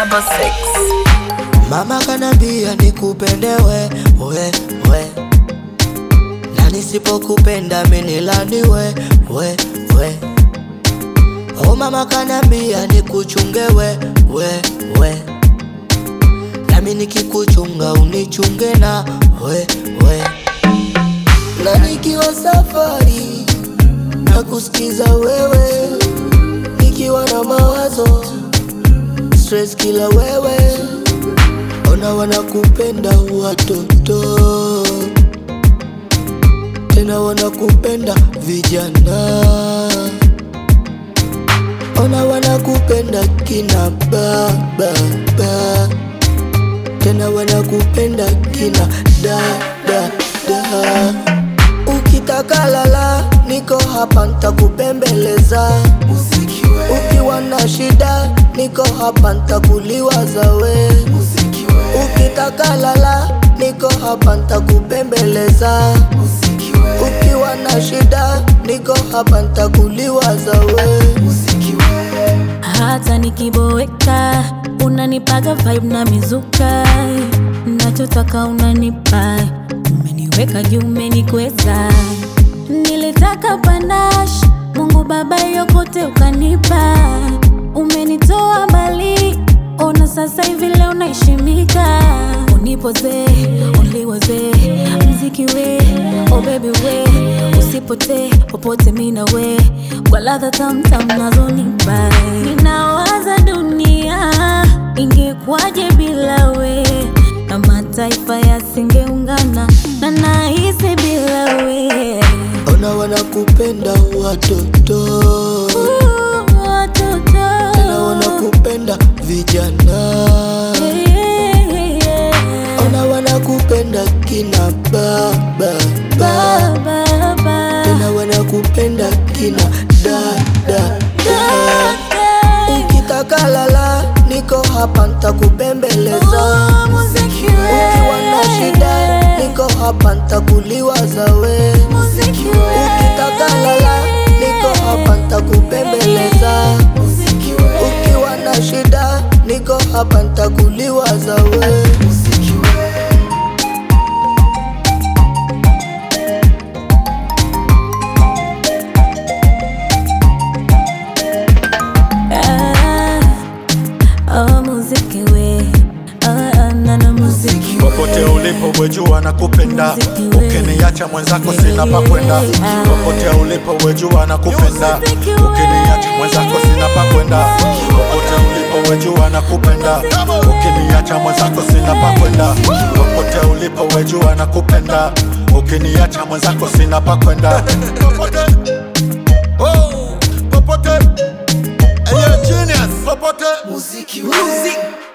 double six. Mama kanambia nikupende we, we, we. Na nisipokupenda minilani we, we, we. Oh mama kanambia nikuchunge we, we, we. Nami nikikuchunga unichunge na we, we. Na nikiwa safari na kusikiza wewe, nikiwa na mawazo stress kila wewe Ona wanakupenda watoto tena wanakupenda vijana, ona wanakupenda kina baba ba. tena wanakupenda kina dada da. Ukitaka lala, niko hapa ntakupembeleza. Ukiwa na shida, niko hapa ntakuliwaza we. Ukitaka lala, niko hapa ntakupembeleza. Ukiwa na shida, niko hapa ntakuliwaza we. hata nikiboeka unanipaga vibe na mizuka nachotaka unanipa umeniweka juu umenikweza nilitaka panash mungu baba yokote ukanipa umenitoa mbali ona sasa hivi leo naheshimika unipoze uliwoze mziki we oh baby we usipotee popote mina we kwa ladha tamtam nazonipa ninawaza dunia ingekwaje bila we na mataifa yasingeungana na nahisi bila we Ona wanakupenda watoto Ooh, watoto tena wanakupenda vijana, Yeah, yeah, yeah. ona wanakupenda kina baba ba. Baba, tena wanakupenda kina dada da. Ukitaka lala, niko hapa ntakupembeleza. Oh, muziki we. Ukiwa na shida, niko hapa ntakuliwaza we. Muziki we. Ukitaka lala, niko hapa ntakupembeleza. Ukiwa na shida, niko hapa ntakuliwaza we. Ah, oh, muziki we. Ah, ah, na na muziki we. Popote ulipo wejua na kupenda, Muziki we. ukiniacha mwenzako sina pa kwenda. Popote ulipo wejua na kupenda, Muziki we. ukiniacha mwenzako sina pa kwenda. Popote ulipo wejua na kupenda, ukiniacha mwenzako sina pa kwenda. Popote ulipo wejua na kupenda, ukiniacha mwenzako sina pa kwenda. Popote, oh, popote, hey, yeah, genius, popote. Muziki we.